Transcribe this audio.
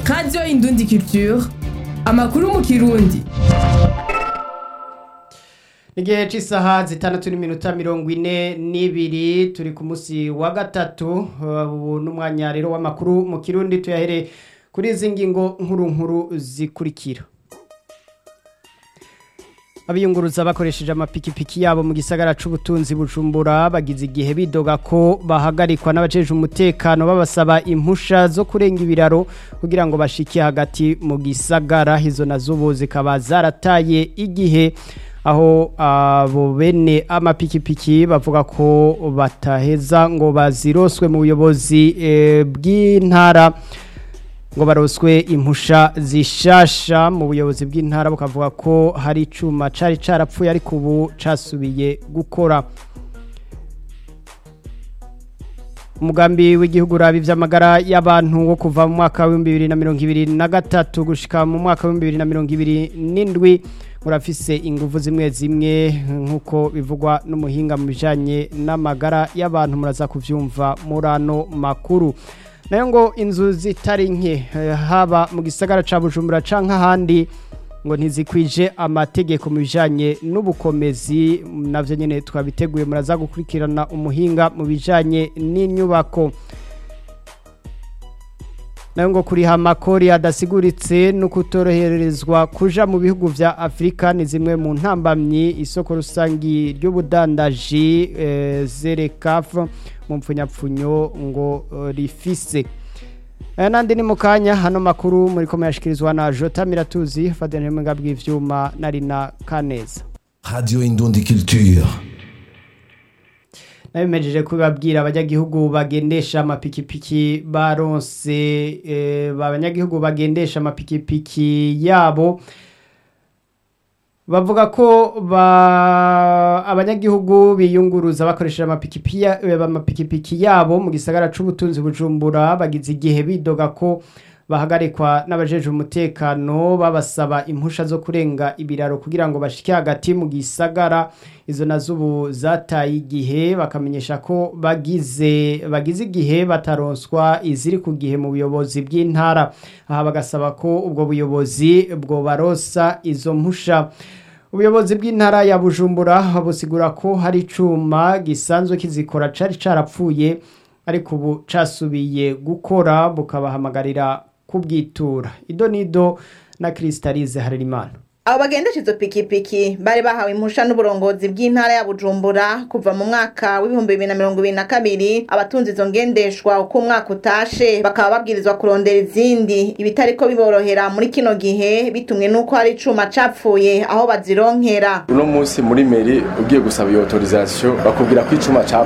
radiyo indundi culture amakuru mu kirundi igihe cy'isaha zitandatu n'iminota mirongo ine n'ibiri turi ku munsi wa gatatu ubu n'umwanya rero w'amakuru mu kirundi tuyahere kuri izi ngingo nkuru nkuru zikurikira abiyunguruza bakoresheje amapikipiki yabo mu gisagara c'ubutunzi bujumbura bagize igihe bidoga ko bahagarikwa n'abajeje umutekano babasaba impusha zo kurenga ibiraro kugira ngo bashike hagati mu gisagara izo nazo zikaba zarataye igihe aho abo bene amapikipiki bavuga ko bataheza ngo baziroswe mu buyobozi bw'intara ngo baroswe impusha zishasha mu buyobozi bw'intara bukavuga ko hari icuma cari carapfuye ariko ubu casubiye gukora umugambi w'igihugu uraba ivy'amagara y'abantu wo kuva mu mwaka w'ibihumbi bibiri na mirongo ibiri na gatatu gushika mu mwaka w'ibihumbi bibiri na mirongo ibiri n'indwi urafise inguvu zimwe zimwe nk'uko bivugwa n'umuhinga mu bijanye n'amagara y'abantu muraza kuvyumva muri ano makuru nayo ngo inzu zitari nke haba mu gisagara ca bujumbura canke ahandi ngo ntizikwije amategeko mu bijanye n'ubukomezi navyo nyene twabiteguye muraza gukurikirana umuhinga mu bijanye n'inyubako nayo ngo kuriha amakori adasiguritse no kutoroherezwa kuja mu bihugu vya Afrika ni zimwe mu ntambamyi isoko rusangi ry'ubudandaji e, Zerekaf mu mpfunyapfunyo ngo uh, rifise aya nandi ni mukanya hano makuru muri ko yashikirizwa na Jota Miratuzi Fadene Mwenga bw'ivyuma nari na Kaneza Radio Indundi Culture nabimejeje kubabwira abanyagihugu bagendesha amapikipiki baronse eh, abanyagihugu bagendesha amapikipiki yabo bavuga ko ba abanyagihugu biyunguruza bakoresheje amapikipiki amapikipiki yabo mu gisagara c'ubutunzi bujumbura bagize igihe bidoga ko bahagarikwa n'abajeje umutekano babasaba impusha zo kurenga ibiraro kugira ngo bashike hagati mu gisagara izo nazo ubu zataye igihe bakamenyesha ko bagize bagize igihe bataronswa iziri ku gihe mu buyobozi bw'intara aha bagasaba ko ubwo buyobozi bwo barosa izo mpusha ubuyobozi bw'intara ya bujumbura busigura ko hari icuma gisanzwe kizikora cari carapfuye ariko ubu casubiye gukora bukabahamagarira kubwitura ido nido na Kristalize Harerimana abo bagendesha izo pikipiki bari bahawe impusha n'uburongozi bw'intara ya bujumbura kuva mu mwaka w'ibihumbi bibiri na mirongo ibiri na kabiri abatunze izo ngendeshwa uko umwaka utashe bakaba babwirizwa kurondera izindi ibitariko biborohera muri kino gihe bitumwe n'uko hari icuma capfuye aho bazironkera uno munsi muri meri ugiye gusaba iyo autorisation bakubwira ko icuma